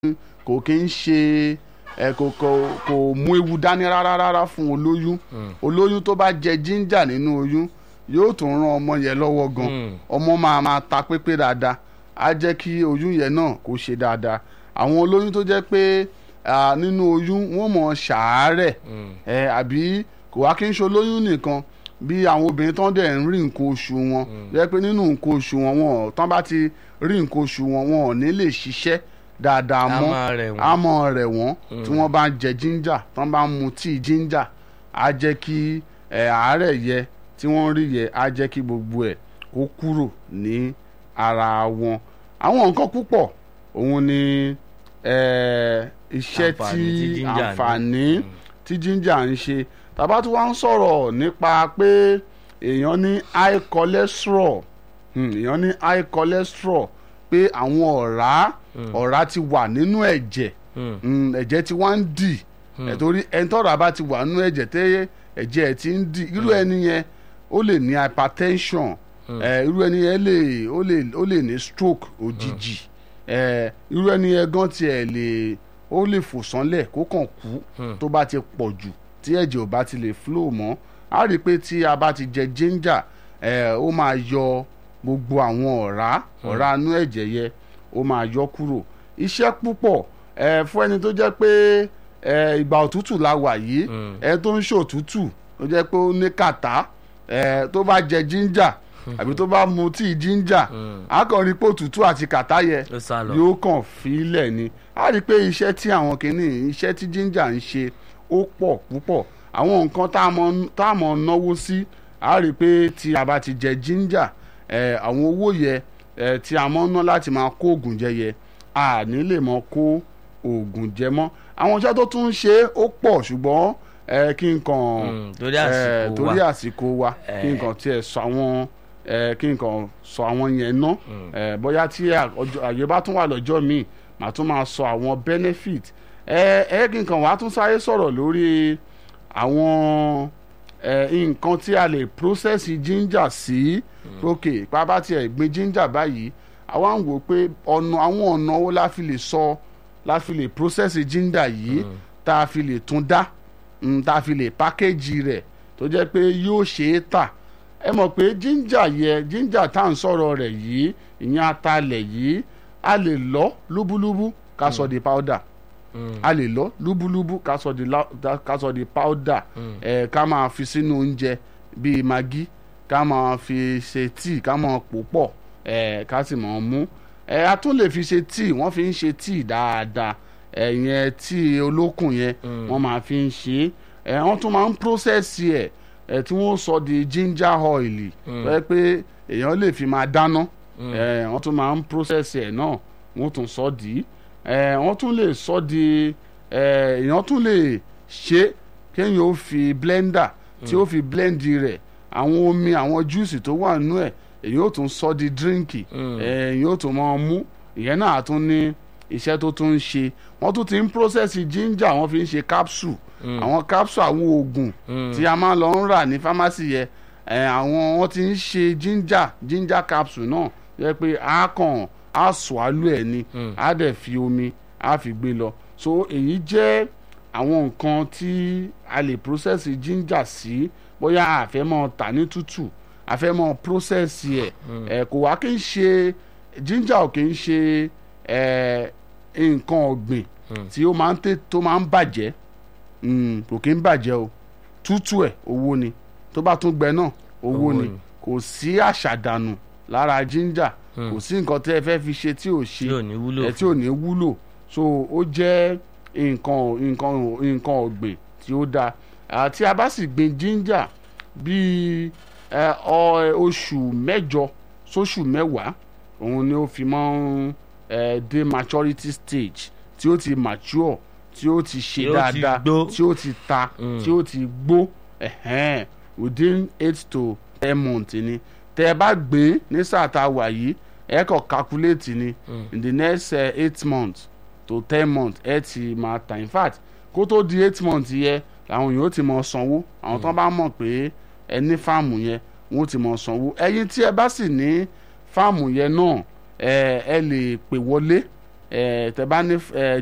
kò kí ń ṣe ẹ kò kò kò mú ewu dání rárá rárá fún olóyún olóyún tó bá jẹ jíńjà nínú oyún yóò tún ran ọmọ yẹn lọ́wọ́ gan Mm. ọmọ máa máa ta pépé dáadáa á jẹ́ kí oyún yẹn náà kó ṣe dáadáa àwọn olóyún tó jẹ́ pé ah, nínú oyún wọ́n mọ̀ ṣàárẹ̀ ẹ àbí kò wá kí n ṣe olóyún nìkan bí àwọn obìnrin tán dẹ̀ ń rí nǹkan oṣù wọn jẹ́ pé nínú nǹkan oṣù wọn wọn tán bá ti rí nǹkan oṣù wọn wọn ò ní lè ṣiṣẹ́ dáadáa Á mọ́ máa rẹ̀ wọ́n. á mọ̀ rẹ̀ wọ́n tí wọ́n bá ń jẹ jíńjà tán bá ń mu tíì jíńjà á jẹ́ kí ẹ̀ àárẹ̀ yẹ tí wọ́n rí yẹ á jẹ́ kí gbogbo ẹ̀ kó kúrò ní ara wọn àwọn nǹkan púpọ̀ òun ni ẹ̀, iṣẹ́ Àǹfààní tí tí ginger ní. àǹfààní tí ginger ń ṣe tàbá tí wọ́n ń sọ̀rọ̀ nípa pé èèyàn ní high cholesterol hmm, èèyàn ní high cholesterol pé àwọn ọ̀rá ọ̀rá ti wà nínú ẹ̀jẹ̀ hmm, ẹ̀jẹ̀ tí wọ́n ń dì ẹ̀ torí ẹni tọ́ra bá ti wà nínú ẹ̀jẹ̀ tẹ́ ẹ̀jẹ̀ ẹ̀ ti ń dì irú ẹni yẹn ó lè ní hypertension ẹ̀, irú ẹni yẹn lè ó lè ó lè ní stroke òjijì ẹ̀, irú ẹni yẹn gan tiẹ̀ lè ó lè fò sánlẹ̀ kó kàn kú tó bá ti pọ̀ jù tí ẹ̀jẹ̀ ò bá ti lè flow mọ́ a rí i pé tí a bá ti jẹ ginger ẹ̀, ó máa yọ gbogbo àwọn ọ̀rá ọ̀rá inú ẹ̀jẹ̀ yẹ ó máa yọ kúrò iṣẹ́ púpọ̀ ẹ̀, fún ẹni tó jẹ́ pé ẹ̀, ìgbà òtútù la wà yìí ẹ̀ tó ń ṣòtútù tó jẹ́ pé ó ní kàtá ẹ̀, tó bá jẹ ginger àbí tó bá mu tíì ginger á kàn rí pé òtútù àti kàtá yẹ ó sá lọ. yóò kàn fílẹ̀ ni a rí i pé iṣẹ́ tí àwọn kìíní iṣẹ́ tí ginger ń ṣe ó pọ̀ púpọ̀ àwọn nǹkan tá a mọ̀ tá a mọ̀ náwó sí a rí i pé tí a bá ti jẹ ginger ẹ̀, àwọn owó yẹ ẹ̀, tí a mọ̀ ná láti máa kó oògùn jẹ yẹ a ní lè mọ kó oògùn jẹ mọ́ àwọn iṣẹ́ tó tún ń ṣe ó pọ̀ ṣùgbọ́n ẹ̀, kí n kàn Mm, torí ẹ̀, àsìkò torí wa. àsìkò wa kí n Eh. kàn tiẹ̀ sọ àwọn ẹ̀, kí n kàn sọ àwọn yẹn ná ẹ̀, bóyá tí à- ọjọ́- àyè bá tún wà lọ́jọ́ míì màá tún máa sọ àwọn benefit ẹ ẹ kí n kàn wá tún sáré sọ̀rọ̀ lórí àwọn ẹ nǹkan tí a lè process ginger sí ok pápá tiẹ̀ gbin ginger báyìí àwa ń wò pé ọ̀nà àwọn ọ̀nà wo la fi lè sọ la fi lè process ginger yìí tá a fi lè tún dá mm, tá a fi lè package rẹ̀ tó jẹ́ pé yóò ṣe é tà ẹ mọ̀ pé ginger yẹ ginger tá à ń sọ̀rọ̀ rẹ̀ yìí ìyẹn atalẹ̀ yìí a lè lọ lúbúlúbú ká sọ di powder a lè lọ lúbúlúbú ká sọ di la- da- ká sọ di powder ẹ ká máa fi sínú oúnjẹ bíi maggi ká máa fi ṣe tíì ká máa pò pọ̀ ẹ ká sì máa mú ẹ a tún lè fi ṣe tíì wọ́n fi ń ṣe tíì dáadáa ẹ yẹn tíì olókùn yẹn wọ́n máa fi ń ṣe é ẹ wọ́n tún máa ń process ẹ ẹ tí wọ́n sọ di ginger oil tó yẹ pé èèyàn lè fi máa dáná ẹ wọ́n tún máa ń process ẹ náà wọ́n tún sọ di ẹ wọ́n tún lè sọ di ẹ èèyàn tún lè ṣe kéèyàn ó fi blender tí ó fi blend rẹ̀ àwọn omi àwọn juice tó wà nínú ẹ̀ èèyàn ó tún sọ di drink ẹ èèyàn ó tún máa mú ìyẹn náà á tún ní iṣẹ́ tó tún ń ṣe wọ́n tún ti ń process ginger wọ́n fi ń ṣe capsule àwọn capsule àwọn oògùn tí a máa lọ ń rà ní pharmacy yẹ ẹ àwọn wọ́n ti ń ṣe ginger ginger capsule náà yẹ pé a kàn á swallow ẹ̀ ni á dẹ̀ fi omi á fi gbé lọ so èyí jẹ́ àwọn nǹkan tí a lè process ginger sí bóyá a fẹ́ mọ tà ní tútù a fẹ́ mọ process ẹ̀ ẹ̀ kò wá kí n ṣe ginger ò kí n ṣe ẹ̀ nǹkan ọ̀gbìn tí ó máa ń tè tó máa ń bàjẹ́ Mm, kò kí ń bàjẹ́ o tútù ẹ̀ owó ni tó bá tún gbẹ náà owó Owó ni ni. kò sí àṣàdànù lára ginger kò sí nǹkan tẹ́ ẹ fẹ́ fi ṣe tí ò ṣe tí ò ní wúlò ẹ tí ò ní wúlò so ó jẹ́ nǹkan nǹkan nǹkan ọ̀gbìn tí ó dáa àti a bá sì gbin ginger bíi ẹ, ọ- oṣù mẹ́jọ sóṣù mẹ́wàá òun ni ó fi máa ń ẹ, dé maturity stage tí ó ti mature tí ó ti ṣe Tí ó ti dáadáa gbó. tí ó ti ta tí ó ti gbó ẹ̀hẹ́n, within eight to ten months ni tẹ́ ẹ bá gbé ní sáà tá a wà yìí ẹ kàn calculate ni in the next uh, eight months to ten months ẹ ti máa ta in fact kó tó di eight months yẹ làwọn èèyàn ó ti mọ sanwó àwọn tó bá mọ̀ pé ẹ ní fáàmù yẹn wọ́n ó ti mọ sanwó ẹ̀yin tí ẹ bá sì ní fáàmù yẹn náà ẹ ẹ lè pè wọlé ẹ tẹ bá ní ẹ